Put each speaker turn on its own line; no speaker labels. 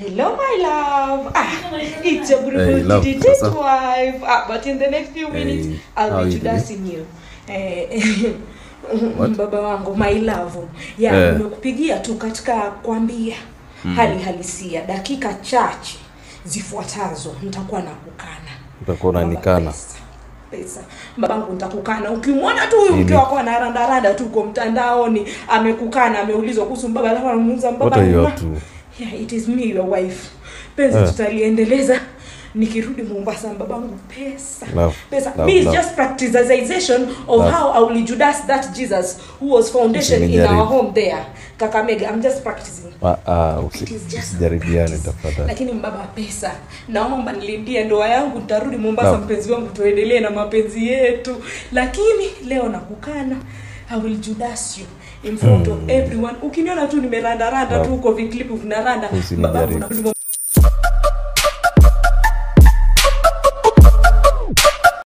Hello, my love. Ah, it's your
Hey,
beautiful
love,
hey,
what's up?
wife. Ah, but in the next few minutes,
Hey,
I'll
how
be
you doing?
introducing you. Eh,
What?
baba wangu my love ya
Eh.
nimekupigia tu katika kwambia hali halisia dakika chache zifuatazo nitakuwa nakukana
utakuwa
Baba,
unanikana
pesa, pesa babangu nitakukana ukimwona tu huyu mke
Nini?
wako anarandaranda tu uko mtandaoni amekukana ameulizwa kuhusu mbaba alafu anamuuliza
what
mbaba
are you
ni
up
ma-
to
yeah, it is me your wife penzi
Eh.
tutaliendeleza nikirudi mombasa babangu pesa
Love,
pesa
love,
me is
love.
just practicization of
Love.
how i will judas that jesus who was foundation in
Usinijaribu.
our home there kakamega i'm just practicing
Ah, ah, usi-
It is just
usijaribiane
practice.
tafadhali
lakini mbaba pesa naomba nilindie ndoa yangu nitarudi mombasa
Naam.
mpenzi wangu tuendelee na mapenzi yetu lakini leo nakukana i will judas you in front of everyone ukiniona tu nimerandaranda
Naam.
tu huko viklipu vinaranda
Usinijaribu.
babangu narudi